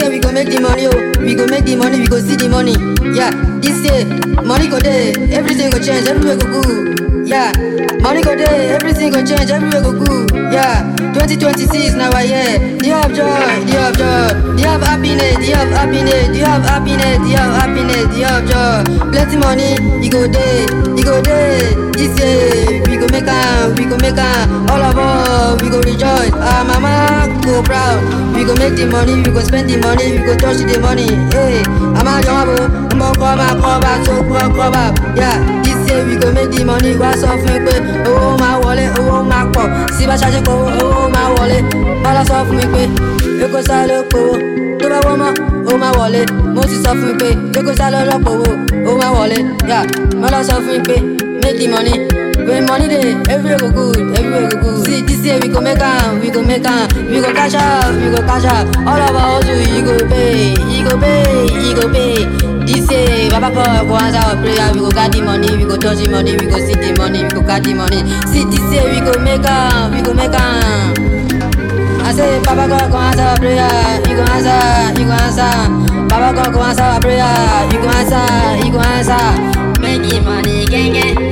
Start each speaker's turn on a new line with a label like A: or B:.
A: year we go make the money, oh. We go make the money, we go see the money. Yeah, this year money go there, everything go change, everywhere go good. Yeah, money go there, everything go change, everywhere go good. Yeah, 2026 now I year. Do you have joy? Do you have joy? Do you have happiness? Do you have happiness? Do you have happiness? Do you have happiness? Do you have joy? Plenty money, you go there, you go there. This year we go make am, we go make am. All of us we go rejoice. Our mama go proud. We go make the money, we go spend the money, we go touch the money. Hey, I'm a young boy, I'm a cover, cover, so cover, cover. Yeah, this year we go make the money. Wá sọ fún mi pé owó máa wọlé, owó máa pọ̀. Sí bá ṣáṣe kó owó máa wọlé. Bọ́lá sọ fún mi pé Èkó sá ló powó. Tó bá wọ́n mọ́, ó máa wọlé. Mo sì sọ fún mi pé Èkó sá ló lọ́pọ̀ owó, ó máa wọlé. Yeah, Bọ́lá sọ fún mi pé make the money. When money dey, everywhere go good, everywhere go good. See, this year we go make am, we go make am, we go cash out, we go cash out. All of our hustle, you go pay, you go pay, you go pay. This year, Baba God go answer our prayer. We go get the money, we go touch the money, we go see the money, we go get the money. See, this year we go make am, we go make am. I say, Baba God go answer our prayer, you go answer, you go answer. Baba God go answer our prayer, you go answer, you go answer.
B: Make the money, gang gang.